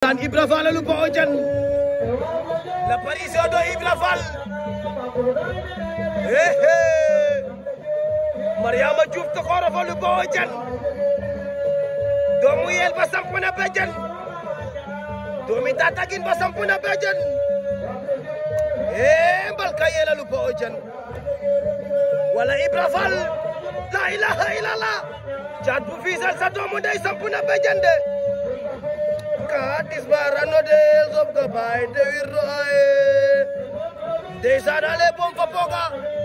ndeysaan Ibra Fall lu po o jan l'apparition de Ibra Fall ehe Mariama Diouf tokoro fa lu po o jan doomu yel ba samp na bejan doomi tatagin ba samp na bejan eh mbalka yela lu po o jan wala Ibra Fall la ilaha illallah caat bu fiisal sa doomu ndey samp na bejan de ka disbarano de sob ka baay de wirno aye ndeysaan ale bom fa poga